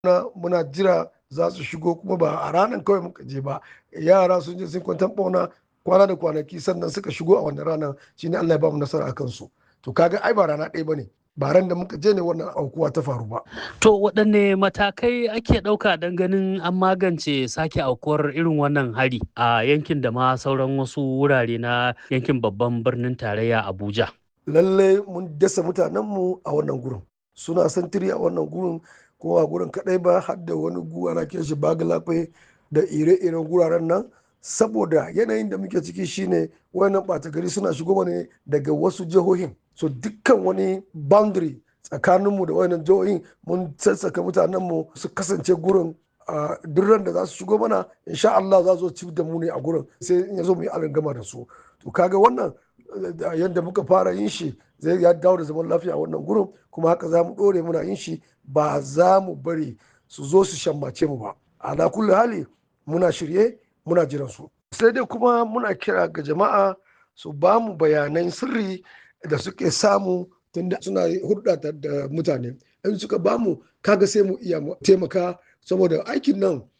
na muna jira za su shigo kuma ba a ranar kawai muka je ba yara sun je sun kwantar bauna kwana da kwanaki sannan suka shigo a wannan ranar shine Allah ya ba mu nasara a kansu to kaga ai ba rana ɗaya bane ba ran da muka je ne wannan aukuwa ta faru ba To waɗanne matakai ake ɗauka don ganin an magance sake aukuwar irin wannan hari a yankin da ma sauran wasu wurare na yankin babban birnin tarayya Abuja? lalle mun dasa mutanenmu a wannan gurin suna santiri a wannan gurin ko a gurin kadai ba har da wani guwa na kiran shi bagalafe da ire-iren guraren nan saboda yanayin da muke ciki shine wayannan ɓata gari suna shigo ne daga wasu jihohin so dukkan wani boundary tsakaninmu da wayannan jihohin mun sassaka mutanenmu su kasance gurin a duk ran da za su shigo mana insha Allah za su ci da mu ne a gurin sai in ya zo mu yi gama da su to kaga wannan yadda muka fara yin shi zai ya dawo da zaman lafiya a wannan gurin kuma haka za mu ɗore muna yin shi ba za mu bari su zo su shammace mu ba ala kulli hali muna shirye muna jiran su sai dai kuma muna kira ga jama'a su ba mu bayanan sirri da suke samu tunda suna hulɗa da mutane in suka ba mu kaga sai mu iya taimaka saboda aikin nan